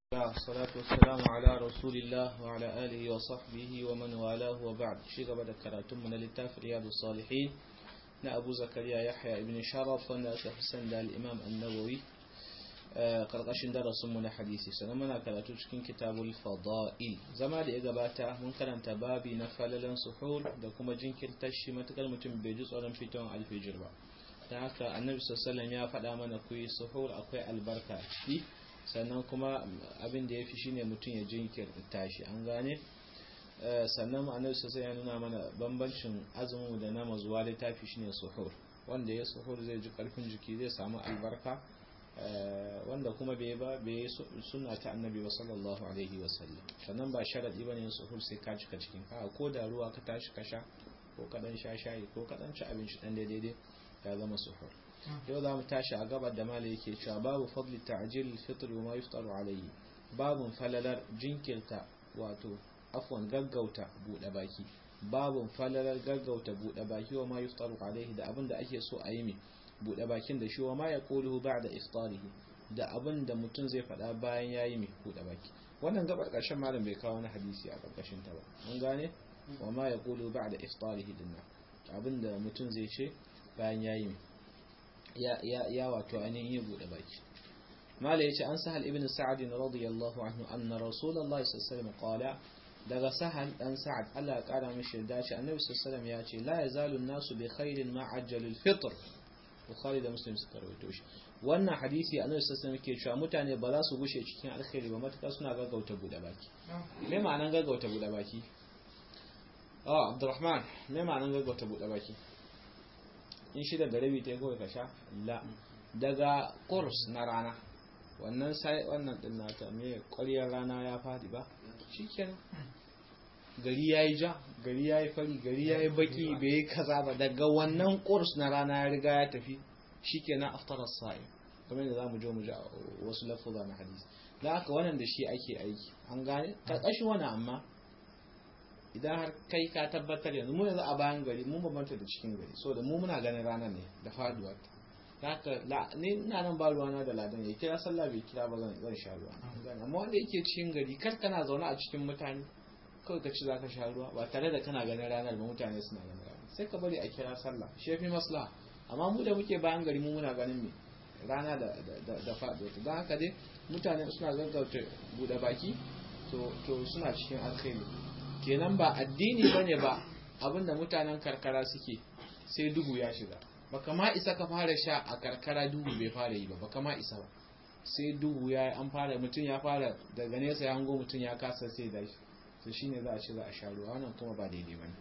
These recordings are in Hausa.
والصلاة والسلام على رسول الله وعلى آله وصحبه ومن والاه وبعد شيء قبل كراتم من التاف رياض الصالحين na Abu Zakariya Yahya ibn Sharaf wanda aka fi san da al-Imam An-Nawawi karkashin darasin mu na hadisi sannan muna karatu cikin kitabul fada'il zama da ya gabata mun karanta babi na falalan suhur da kuma jinkirtar shi matukar mutum bai ji tsoron fitowar alfijir ba dan haka Annabi sallallahu ya faɗa mana ku yi suhur akwai albarka ciki sannan kuma abin da yafi shine mutum ya jinkirta shi an gane sannan ma'anar sosai ya nuna mana bambancin azumin da na mazuwa littafi shine suhur wanda ya suhur zai ji karfin jiki zai samu albarka wanda kuma bai ba bai suna ta annabi ba sallallahu alaihi wasallam sannan ba sharadi bane yin suhur sai ka cika cikin ka ko da ruwa ka tashi ka sha ko ka dan sha shayi ko ka dan ci abinci dan daidai ya zama suhur yau za mu tashi a gabar da malai yake cewa babu fadli ta'jil al-fitr wa ma yuftaru alayhi babun falalar jinkirta wato afwan gaggauta buɗe baki babun falalar gaggauta buɗe baki wa ma yuftaru alaihi da abin da ake so a yi mai buɗe bakin da shi wa ma ya kuluhu ba'da iftarihi da abin da mutum zai faɗa bayan yayi mai buɗe baki wannan gabar ƙarshen malam bai kawo wani hadisi a ƙarƙashin ta ba mun gane wa ma ya kuluhu ba'da iftarihi dinna abin da mutum zai ce bayan yayi mai ya ya ya wato ainihin yi buɗe baki mala yace an sahal ibn sa'ad radiyallahu anhu anna rasulullahi sallallahu alaihi wasallam qala daga sahal dan sa'ad Allah ya kara mishi yarda ce annabi sallallahu alaihi ya ce la yazalu nasu bi khairin ma ajjalul fitr bukhari da muslim suka rawaito shi wannan hadisi annabi sallallahu alaihi yake cewa mutane ba za su gushe cikin alkhairi ba matuƙa suna gaggauta bude baki me ma'anan gaggauta bude baki ah abdurrahman me ma'anan gaggauta bude baki in shi da garabi ta kawai ka sha la daga kurs na rana wannan sai wannan din nata me ƙwaryar rana ya fadi ba shikenan gari ya yi ja gari ya yi fari gari ya yi baki bai yi kaza ba daga wannan kurs na rana ya riga ya tafi shikenan aftar sa'i kamar da zamu je mu ji wasu lafuza na hadisi da haka wannan da shi ake aiki an gane karkashin wani amma idan har kai ka tabbatar yanzu mu yanzu a bayan gari mun bambanta da cikin gari so da mu muna ganin rana ne da faduwar ta haka ni ina nan ba ruwana da ladan ya kira sallah bai kira ba zan zan sha ruwa amma wanda yake cikin gari kar kana zaune a cikin mutane kawai ka ci za ka sha ruwa ba tare da kana ganin ranar ba mutane suna ganin ranar sai ka bari a kira sallah shi fi maslaha amma mu da muke bayan gari mu muna ganin me rana da da da faɗuwa don haka dai mutane suna gaggauta buɗe baki to to suna cikin alkhairi kenan ba addini bane ba abinda mutanen karkara suke sai duhu ya shiga baka ma isa ka fara sha a karkara duhu bai fara yi ba baka ma isa ba sai duhu ya an fara mutum ya fara daga nesa ya hango mutum ya kasa sai da shi to shine za a ce za a sha ruwa wannan kuma ba daidai bane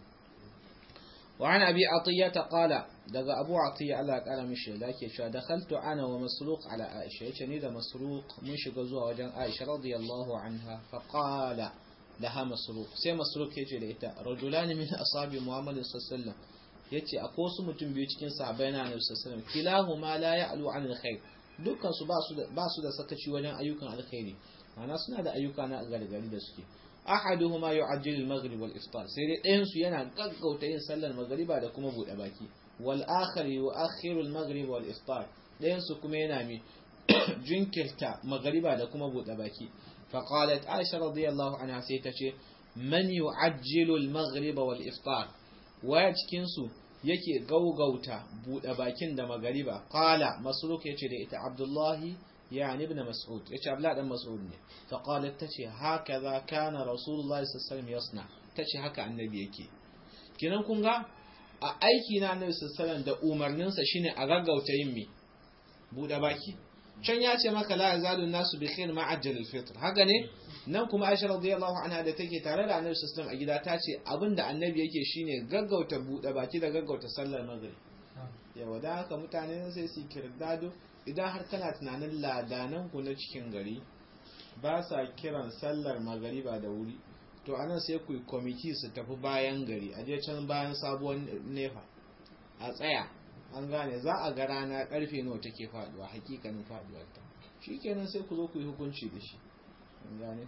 وعن أبي عطية قال دقى أبو عطية الله قال مش لكن شو دخلت أنا ومسروق على عائشة يتني ده مسروق مش قزوها وجن عائشة رضي الله عنها فقال لها مسروق سي مسروق يجي لإتا رجلان من أصحاب محمد صلى الله عليه وسلم yace akwai wasu mutum biyu cikin sahabbai na Annabi sallallahu alaihi wasallam kilahuma la ya'lu 'anil khair dukkan su ba su da sakaci wajen ayyukan alkhairi ma'ana suna da ayyuka na gargari da suke ahaduhuma yu'ajjilu al-maghrib wal iftar sai dai ɗayan su yana gaggauta yin sallar magriba da kuma bude baki wal akhar yu'akhiru al-maghrib wal iftar ɗayan su kuma yana mi jinkirta magriba da kuma bude baki fa qalat aisha radiyallahu anha sai ta ce man yu'ajjilu al-maghrib wal iftar waya cikin su yake gaugauta bude bakin da magriba qala masruk yace da ita abdullahi يعني ابن مسعود ايش ابلا ابن مسعود ne فقالت تشي هكذا كان رسول الله صلى الله عليه وسلم يصنع تشي haka annabi yake kinan kun ga a aiki na annabi sallallahu alaihi wasallam da umarnin sa shine a gaggauta yin mi bude baki can ya ce maka la yazalu nasu bi khair ma ajjal al fitr haka ne nan kuma Aisha radiyallahu anha da take tare da annabi sallallahu alaihi wasallam a gida ta ce abinda annabi yake shine gaggauta bude baki da gaggauta sallar maghrib yawa da haka mutane sai su kirdado idan har kana tunanin ladanan ku na cikin gari ba sa kiran sallar magariba da wuri to anan sai ku yi kwamiti su tafi bayan gari a je can bayan sabuwar nefa a tsaya an gane za a ga rana karfe nawa take faduwa hakikanin faduwar ta shikenan sai ku zo ku yi hukunci da shi an gane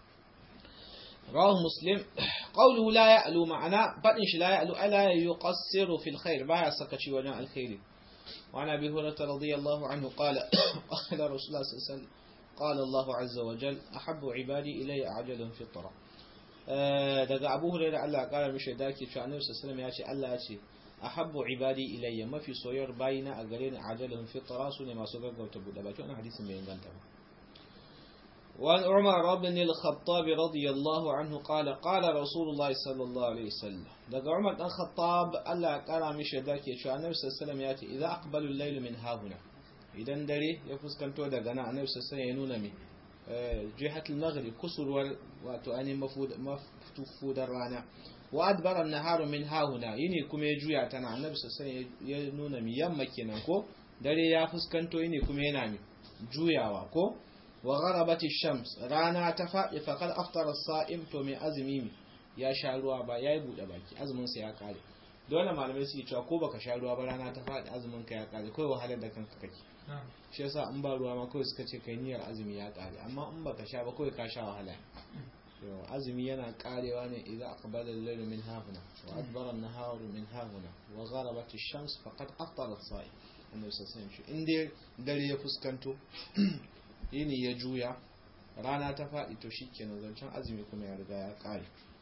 رواه مسلم قوله لا يألو معنا فإنش لا يألو ألا يقصر في الخير بايا سكتشي وجاء الخير وعن أبي هريرة رضي الله عنه قال قال رسول الله صلى الله عليه وسلم قال الله عز وجل أحب عبادي إلي أعجلهم فطرة daga Abu Hurairah Allah ya kara mishi da ke cewa Annabi sallallahu alaihi wasallam ya ce Allah ya ce ahabbu ibadi ilayya mafi soyayyar bayina a gare ni ajalun fitra sune masu gaggauta bude baki wannan hadisin bai inganta ba وعن عمر بن الخطاب رضي الله عنه قال قال رسول الله صلى الله عليه وسلم daga Umar dan Khattab Allah ya kara mishi da ke cewa Annabi sallallahu alaihi wasallam ya ce idza aqbalu al-layl min hahuna idan dare ya fuskanto daga nan Annabi sallallahu alaihi wasallam ya nuna mi jihatul maghrib kusurwar wato ani mafudar rana wa adbara an-naharu min hahuna yini kuma ya juya tana Annabi sallallahu alaihi wasallam ya nuna mi yamma kenan ko dare ya fuskanto yini kuma yana mi juyawa ko wa gharabati shams rana ta faɗi faqad aftara as-sa'im to mai azumi ya sha ruwa ba yayi bude baki azumin sa ya kare dole malamai su cewa ko baka sha ruwa ba rana ta faɗi azumin ka ya kare kai wahalar da kanka kake shi yasa in ba ruwa ma kawai suka ce kai niyyar azumi ya kare amma in baka sha ba kawai ka sha wahala azumi yana karewa ne idan aqbala al-layl min hahuna wa adbara an-nahar min hahuna wa gharabat ash-shams faqad aftara as-sa'im annabi sallallahu alaihi wasallam in dai dare ya fuskanto yini ya juya rana ta faɗi to shi kenan zancen azumi kuma ya riga ya ƙare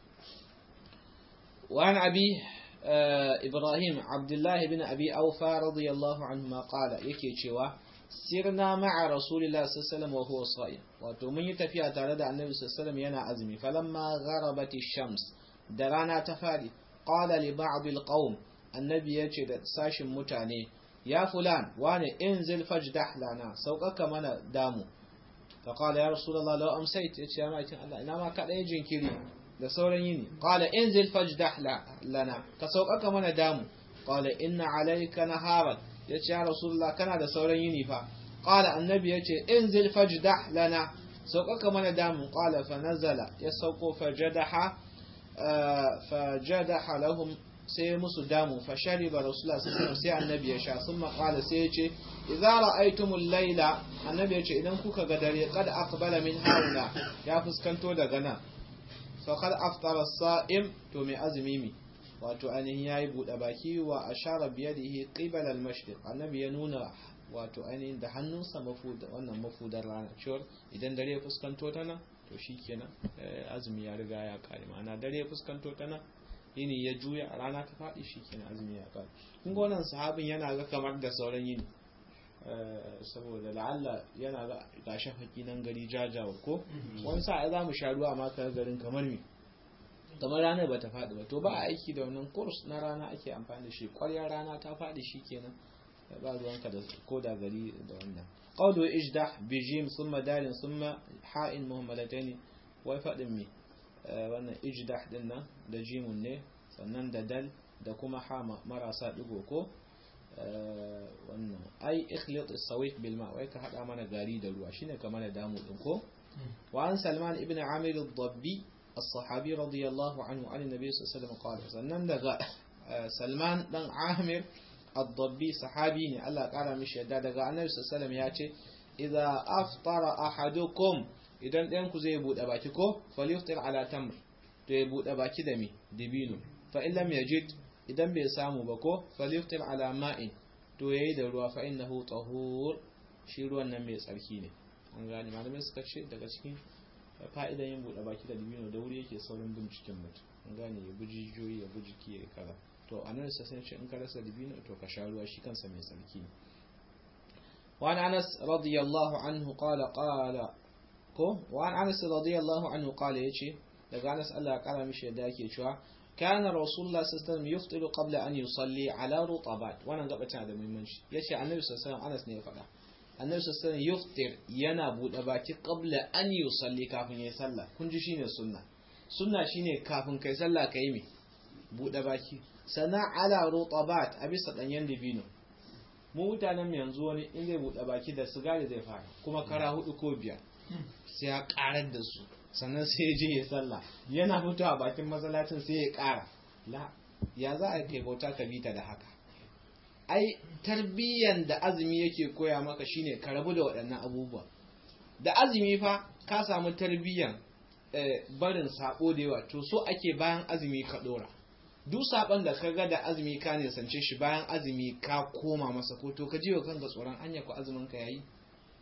wani abi ibrahim abdullahi bin abi aufa radiyallahu anhu ma ƙala yake cewa sirna ma'a rasulillah sallallahu wa huwa sa'im wato mun yi tafiya tare da annabi sallallahu yana azumi falamma gharabati shams da rana ta faɗi qala li ba'd al annabi yace da sashin mutane ya fulan wane inzil fajdah lana sauƙaƙa mana damu فقال يا رسول الله لو أمسيت يا مايتين الله إنما كان يجين كري da sauran yini qala inzil fajdah lana ka sauƙaƙa mana damu qala inna alayka naharan yace ya rasulullah kana da sauran yini fa qala annabi yace inzil fajdah lana sauƙaƙa mana damu qala fa nazala ya sauko fajadaha fajadaha lahum sai musu damu fa shariba rasulullah sallallahu alaihi sai annabi ya sha sun qala sai ya ce idza ra'aytumul layla annabi ya ce idan kuka ga dare qad aqbala min haula ya fuskanto daga nan fa qad aftara as-sa'im to mai azumi mi wato ainihin yayi bude baki wa ashara bi yadihi qibala al-mashriq annabi ya nuna wato ainihin da hannunsa mafuda wannan mafudar rana cewar idan dare ya fuskanto ta nan to shikenan azumi ya riga ya kare ma'ana dare ya fuskanto ta nan yini ya juya a rana ta faɗi shi kenan azumi ya ƙare kun ga wannan sahabin yana ga kamar da sauran yini saboda la'alla yana ga ga shafaki nan gari jajawa ko wani sa'a za mu sha ruwa amma ka garin kamar me kamar ranar ba ta faɗi ba to ba a aiki da wannan kurs na rana ake amfani da shi ƙwarya rana ta faɗi shi kenan ba ruwanka da ko da gari da wannan qawlu ijdah bi jim thumma dalin thumma ha'in muhammadataini wai faɗin me wannan ijdah din nan da jimun ne sannan da dal da kuma ha marasa digo ko wannan ai ikhlit as-sawit bil ma wai ka hada mana gari da ruwa shine kamar da damu din ko wa an salman ibn amir ad-dabbi as-sahabi radiyallahu anhu an nabi sallallahu alaihi wasallam qala sannan daga salman dan amir ad-dabbi sahabi ne Allah kara mishi yadda daga annabi sallallahu alaihi wasallam ya ce idza aftara ahadukum idan ɗayan ku zai buɗe baki ko falyuftir ala tamr to ya buɗe baki da mi dibino fa in lam yajid idan bai samu ba ko falyuftir ala ma'in to yayi da ruwa fa innahu tahur shi ruwan nan mai tsarki ne an gane malamai suka ce daga cikin fa'idan yin buɗe baki da dibino da wuri yake saurin binciken mutum an gane ya buji jijiyoyi ya buji ki ya kaza to anan sai sun ce in ka rasa dibino to ka sha ruwa shi kansa mai tsarki ne وعن أنس رضي الله عنه قال قال ko wa an anas radiyallahu anhu qala yace daga anas Allah ya kara mishi yadda yake cewa kana rasulullah sallallahu alaihi wasallam yuftiru qabla an yusalli ala rutabat wannan gaba tana da muhimmanci yace annabi sallallahu alaihi anas ne ya faɗa annabi sallallahu alaihi yuftir yana bude baki qabla an yusalli kafin yayi sallah kun ji shine sunna sunna shine kafin kai sallah kai me bude baki sana ala rutabat a bisa danyen dibino mu mutanen yanzu wani in zai bude baki da sigari zai fara kuma kara hudu ko biyar sai ya karar da su sannan sai ya je ya sallah yana fitowa bakin masallacin sai ya kara la ya za a kai bauta ka bita da haka ai tarbiyyan da azumi yake koya maka shine ka rabu da waɗannan abubuwa da azumi fa ka samu tarbiyyan barin sabo da yawa to so ake bayan azumi ka dora duk saban da ka ga da azumi ka nisance shi bayan azumi ka koma masa ko to ka ji wa kanka tsoron anya ko azumin ka yayi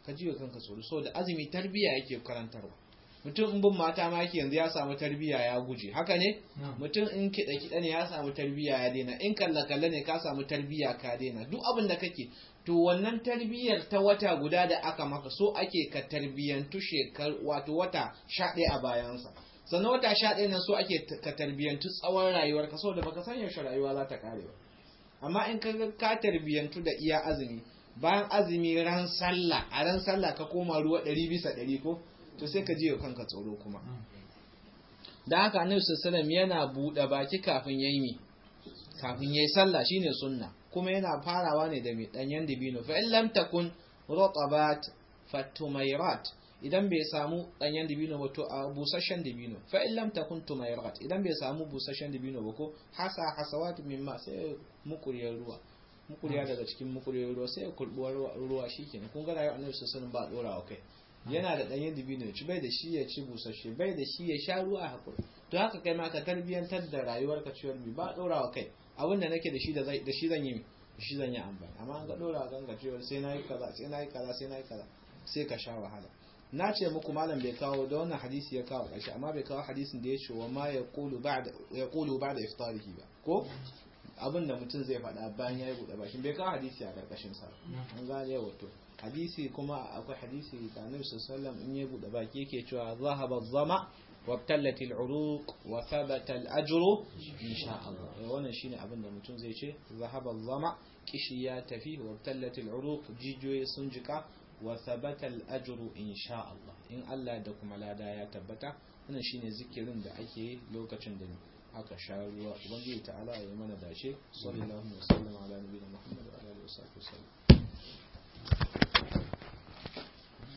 ka ji kanka tsoro saboda azumi tarbiya yake karantarwa mutum in bin mata ma yake yanzu ya samu tarbiya ya guje haka ne mutum in kiɗa kiɗa ne ya samu tarbiya ya daina in kalla kalla ne ka samu tarbiya ka daina duk abin da kake to wannan tarbiyyar ta wata guda da aka maka so ake ka tarbiyyantu shekar wato wata sha ɗaya a bayansa sannan wata sha ɗaya nan so ake ka tarbiyyantu tsawon rayuwar ka saboda baka san yaushe rayuwa za ta kare ba amma in ka ka tarbiyyantu da iya azumi bayan azumi ran sallah a ran sallah ka koma ruwa ɗari bisa ɗari ko to sai ka ji kanka tsoro kuma da haka annabi sallallahu yana buɗe baki kafin yayi mi kafin yayi sallah shine sunna kuma yana farawa ne da mai danyen dibino fa in lam takun rutabat fatumairat idan bai samu danyen dibino ba to a busasshen dibino fa in lam takun tumairat idan bai samu busasshen dibino ba ko hasa hasawat mimma sai mukuriyar ruwa mukuriya daga cikin mukuriyar ruwa sai kurbuwar ruwa shikenan kun ga rayuwar annabi sallallahu ba dorawa kai yana da danyen dibino ci bai da shi ya ci busasshe bai da shi ya sha ruwa a hakuri to haka kai ma ka tarbiyantar da rayuwar ka ciwon bi ba dorawa kai abin da nake da shi da shi zan yi shi zan yi amfani amma an ga dora kan ka cewa sai nayi kaza sai nayi kaza sai nayi kaza sai ka sha wahala na ce muku malam bai kawo da wannan hadisi ya kawo kashi amma bai kawo hadisin da ya ce wa ma yaqulu ba'da yaqulu ba'da iftarihi ba ko abin da mutum zai faɗa bayan ya yi buɗe bakin bai kawo hadisi a ƙarƙashin sa an gane wato hadisi kuma akwai hadisi da annabi sallallahu in ya buɗe baki yake cewa zahaba zama وابتلت العروق وثبت الأجر إن شاء الله وانا شيني أبن mutum zai ce ذهب الظمأ kishi ya tafi وابتلت العروق jijiyoyi sun jika وثبت الأجر إن شاء الله in Allah da kuma lada ya tabbata wannan shine zikirin da ake yi lokacin da aka sha ruwa ubangiji ta'ala ya mana dace sallallahu alaihi wa sallam ala nabiyina muhammad wa alihi wa sahbihi